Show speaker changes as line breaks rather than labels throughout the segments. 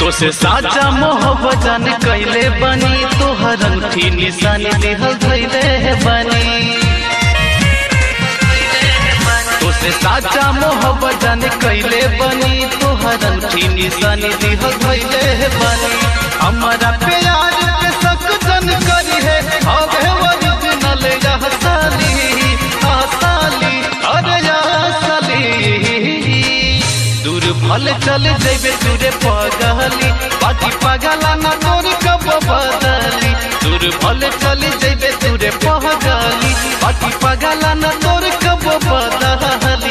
तोसे साचा मोहब्बत जान कैले बनी तोहर अंगठी निशानी दिहल धैले बनी तोसे साचा मोहब्बत जान कैले बनी तोहर अंगठी निशानी दिहल धैले बनी हमारा प्यार पे शक जन करी है हवे ओरिजिनल यह साली आ साली अरे या साली दूर भल चल जैबे दूरे पगली बाकी पगला ना तोर कब बदली दूर भल चल जैबे दूरे पगली बाकी पगला ना तोर कब बदली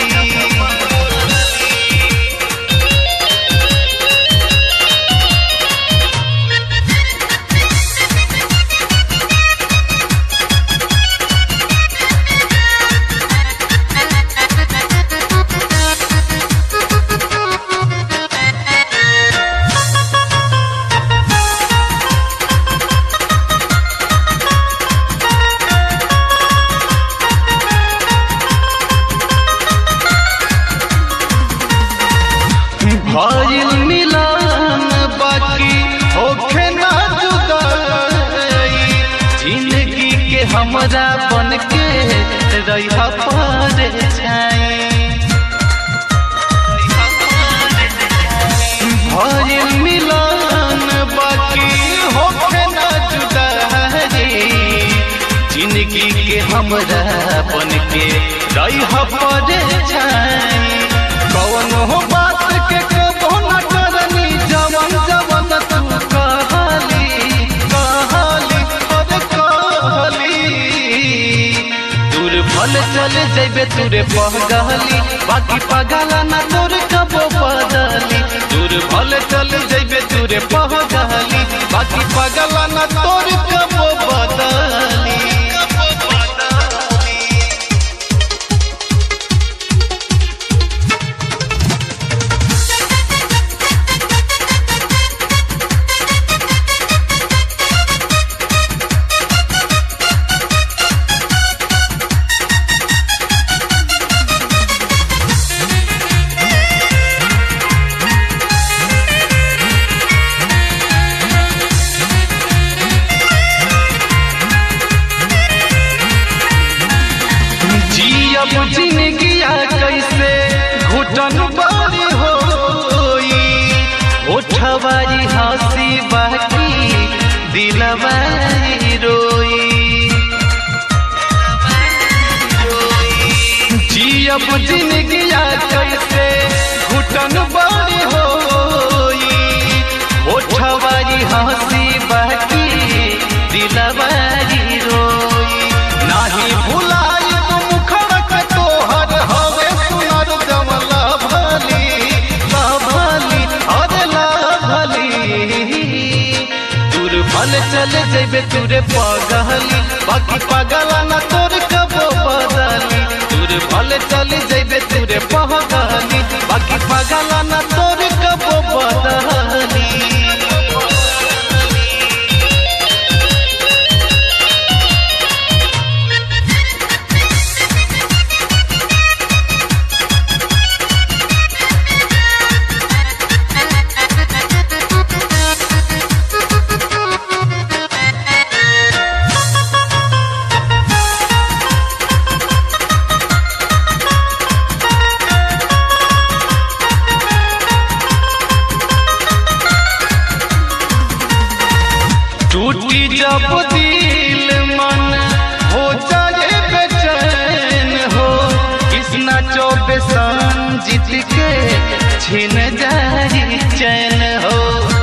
भइल मिलन बाकी होखे ना जुदाई जिंदगी के हमरा बन के रहा पर छाई भइल मिलन बाकी होखे ना जुदाई जिंदगी के हमरा बन के रहा पर छाई कौन हो बात के कबो न करनी जवन जवन तू कहली कहली अरे कहली दूर भल चल जैबे तूरे पगली बाकी पगला ना तोर कबो बदली दूर भल चल जैबे तूरे पगली बाकी पगला ना तोर कबो बदली जियब जिंदगिया कैसे घुटन बारी होई ओठवारी हंसी बाकी दिलवारी रोई जियब जिंदगिया कैसे घुटन बारी होई ओठवारी हंसी बाकी दिलवारी रोई नाही भुलाई तू मुखड़ के तोहर हवे सुनर जमला भली भली अरे भली दूर भल चल जैबे तूरे पगली बाकी पगला ना तोर कबो बदली दूर भल चल जैबे तूरे पगली बाकी पगला ना तोर कबो बदली टूटी जब दिल मन हो जाए बेचैन हो कृष्णा चौबे जीत के छिन जारी चैन हो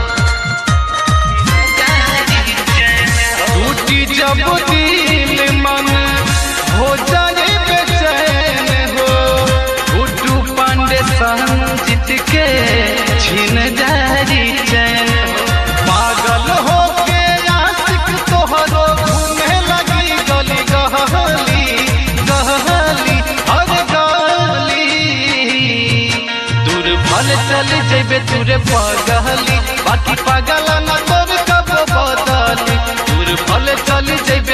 टूटी जब दिल मन हो जाए बेचैन हो गुड्डू पांडे जीत के छिन जारी चैन हो पागल हो के आशिक तोहरो घूमे लगी गली गहली गहली अरे गली दूर भल चल जैबे तूरे पगली बाकी पागल ना तोर कब बदली दूर भल चल जैबे